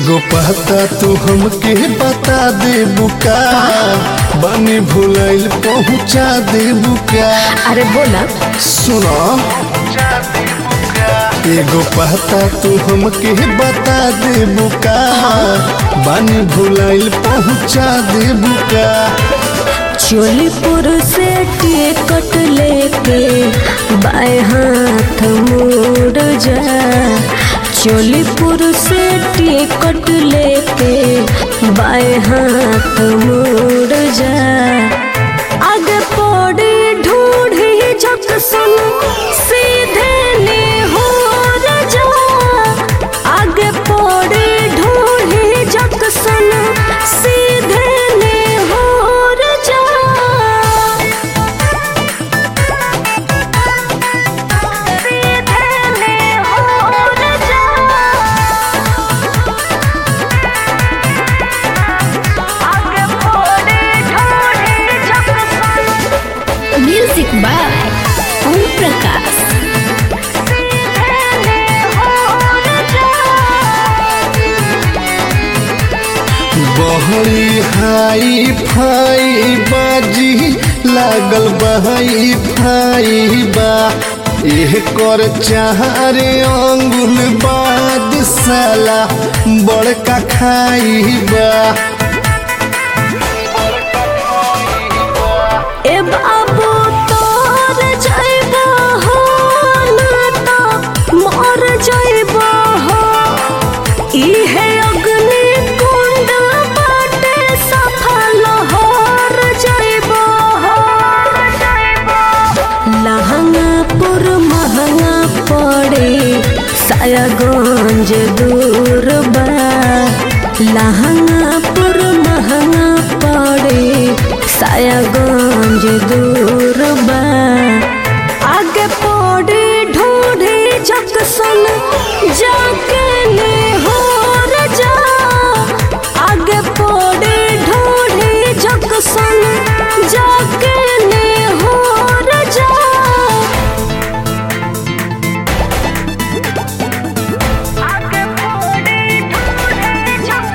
एगो पता तू हमके बता दे बुका बनी भुलैल पहुँचा दे बुका अरे बोला सुनो एगो पता तू हमके बता दे बुका बनी भुलैल पहुँचा दे बुका चोलीपुर से टिकट लेके बाएं हाथ मुड़ जा चोलीपुर से टिकट लेके बाएं हाथ मुड़ जा आगे पौड़ी ढूंढी झक सुन सीधे ने हो जा आगे पौड़ी ढूंढी झक सुन सीधे ने हो जा सीधे ने हो जा आगे पौड़ी ढूंढी झक सुन म्यूजिक बाय ओम प्रकाश बहरी हाई फाई बाजी लागल बहाई फाई बा एह कर चारे अंगुल बाद साला बड़का खाई बा ए बाबू तोर जइबो हो ना तो मर जइबो हो इहे अग्नि कुंड बाटे सफल होर जइबो हो लहंगापुर महंगा पड़े सायागंज दूर बा लहंगापुर महंगा पड़े सायागंज दूर बा आगे पौड़ी ढूंढी जक सुन जाके ले हो जा आगे पौड़ी ढूंढी जक सुन जाके ले हो जा आगे पौड़ी ढूंढी जक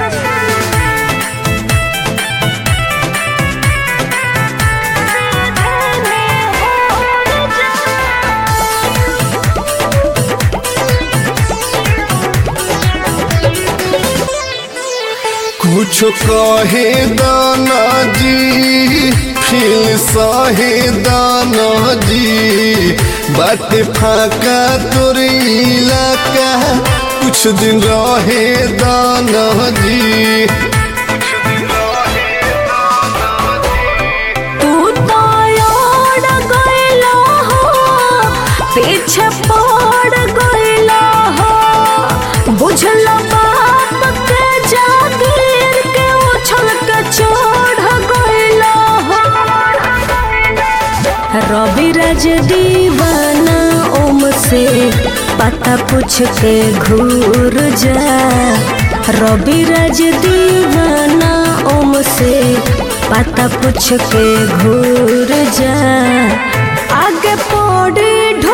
कुछ कहे दाना जी फिर सहे दाना जी बाटे फाका तोर इलाका कुछ दिन रहे दाना जी तू तो ओड़ गइलो हो पीछे पड़ गइलो हो बुझलो बाप के जागीर के उछल के चढ़ गइलो हो रवि राज दीवाना ओम से पता पूछ के घूर जा रवि राज दीवाना ओम से पता पूछ के घूर जा आगे पौड़ी ढो